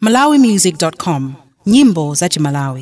malawimusic.com nyimbo za chimalawi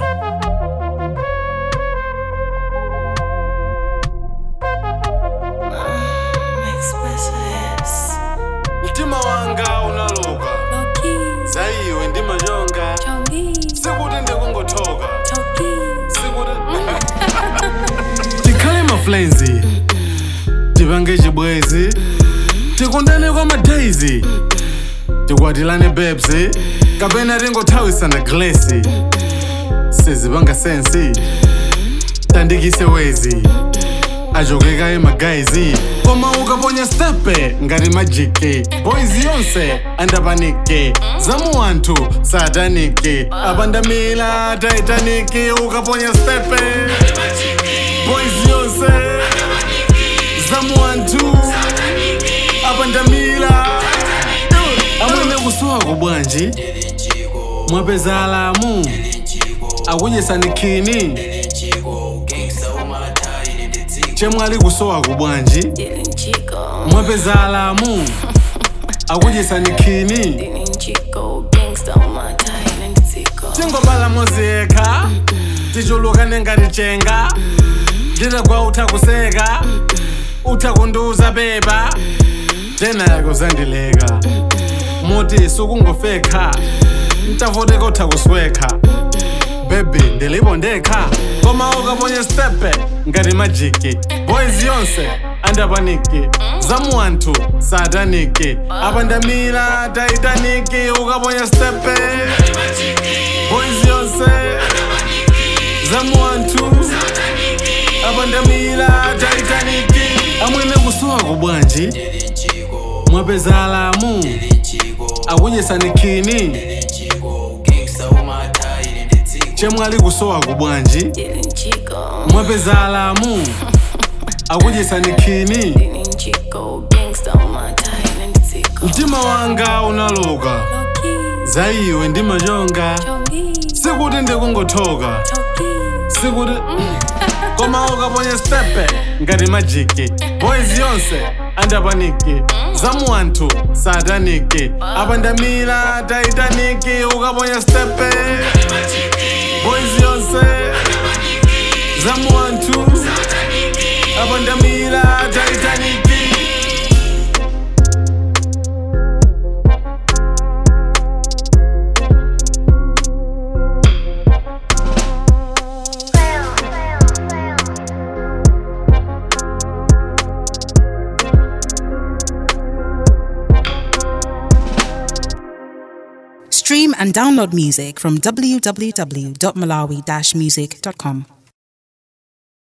mtima wanga unaloka zaiwe ndi machonga sikuti ndikungothoka sikuti tikhale maflenzi tipange chibwezi tikundane kwa madaizi tikwatilane bebsi kapena tingothawisana glesi sizipanga sensi tandikise wezi ajokeka emagaizi koma ukaponya stepe ngati majiki boys yonse andapanike zamu anthu satanike apandamila taitaniki ukaponya stepe boys yonse zamu anthu apandamila amwene kusuwako bwanji mwapeza alamu akudyesanikhini chemwali kusowako bwanji mwapeza alamu akudyesanikhini tingobala moziyekha tichulukane ngati chenga nditagwa utha kuseka utha kundiuza beba tena kuzandileka muti sukungofekha ntavoteka utha kuswekha bebi ndilipo ndekha koma ukaponya stepe ngati majiki boys yonse andapaniki zamu anthu sataniki apandamira taitaniki ukaponya stepe boys yonse zamu anthu apandamira taitaniki amwene kusuwako bwanji mwapeza alamu akudyesanikhini chemwali kusowako bwanji mwapeza alamu akudyesanikhini mtima wanga unaloka zaiwe ndi machonga sikuti ndikungothoka sikuti koma ukaponya stepe ngati majiki boys yonse andapaniki zamu anthu sataniki apandamira taitaniki ukaponya stepe boys yonse zamu anthu apandamira taitaniki Stream and download music from www.malawi-music.com.